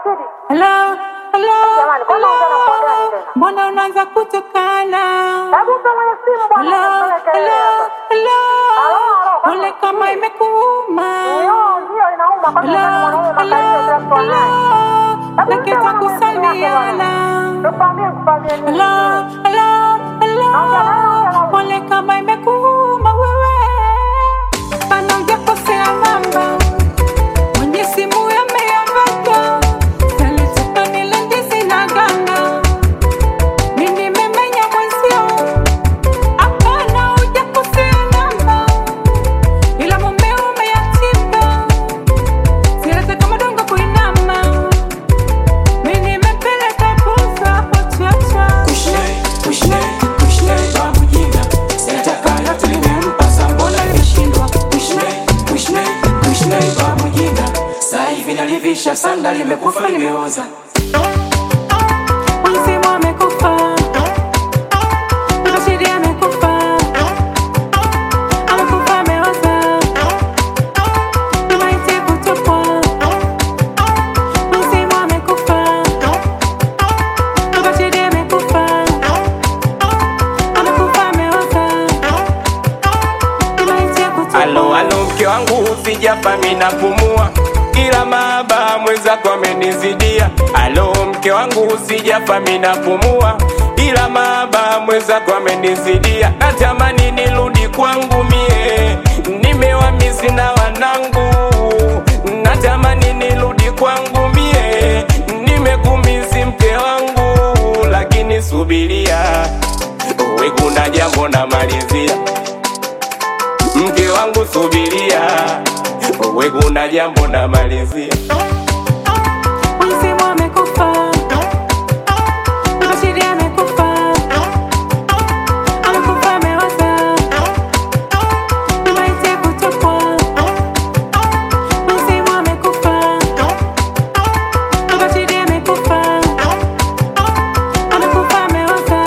Rashidi. Hello, hello, Jamani, kwa nini unaongea na mkoa gani tena? mbona unaanza kutukana? Hebu mpe mwenye simu bwana, Hello, usifanye kelele hello, hapa. hello, Halo, halo, kwa ole nini kama usikii? imekuuma. Ndio, ndio inauma kwa Hello, sababu mwanaume hello, makaidi bila kutoa naye. hello, Hebu mpe nakita mwana mwenye simu yake bwana. kusalimiana. Nikwambie nikufanyie nini? Hello, hello, hello, Naongea na wewe, naongea na ole kama imekuuma wewe. Bana hujakosea namba, mwenye simu yameamata. Yalitaka nile ndizi na ganda. Mimi nimemenya mwenzio. Hapana, hujakosea namba, ila mume umeyatimba. Sieleze kama dongo kuinama. Mimi nimepeleka posa hapo chacha. Sanda limekufa limeoza, Mzimu amekufa. Rashidi amekufa. Amekufa ameoza. Maiti kutupwa. Mzimu amekufa. Rashidi amekufa. Amekufa ameoza. Maiti kutupwa. alo alo, mke wangu sijafa mina pumua, ila mahaba mwenzako amenizidia. Alo, mke wangu sijafa mina pumua, ila mahaba mwenzako amenizidia. Natamani nirudi kwangu mie, nimewamisi na wanangu. Natamani nirudi kwangu mie, nimekumisi mke wangu, lakini subiria, we kuna jambo namalizia mke wangu subiria, we kuna jambo namalizia. Mzimu amekufa. Rashidi amekufa. Amekufa ameoza. Maiti kutupwa. Mzimu amekufa. Rashidi amekufa. Amekufa ameoza.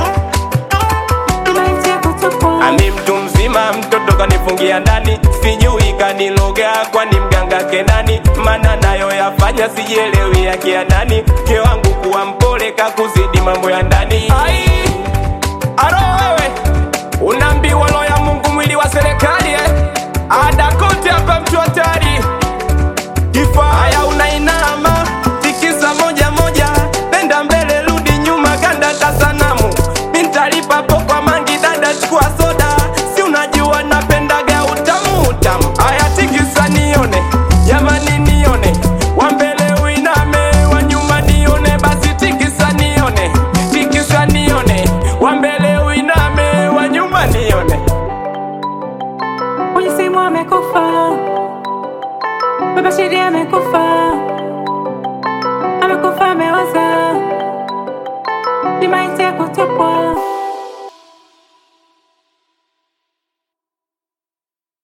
Maiti kutupwa. Ami mtu mzima, mtoto kanifungia ndani, sijui kaniloga, kwani mganga kenani? Mana nayo yafanya sijielewi yake ya nani. Mke wangu kuwa mpole, kakuzidi mambo ya ndani. Ai, aro wewe unaambiwa roho ya Mungu mwili wa serikali eh? Ada kote hapa mtu hatari Haya unainama tikisa moja moja, nenda mbele rudi nyuma, ganda kasanamu mintalipa po kwa mangi, dada chukua soda, si unajua napendaga utamu utamu. Haya tikisa nione, jamani nione, wa mbele uiname, wa nyuma nione, basi tikisa nione, tikisa nione, wa mbele uiname, wa nyuma nione. Mzimu amekufa. Baba Shidi amekufa. Amekufa ameoza. Ni maiti ya kutupwa.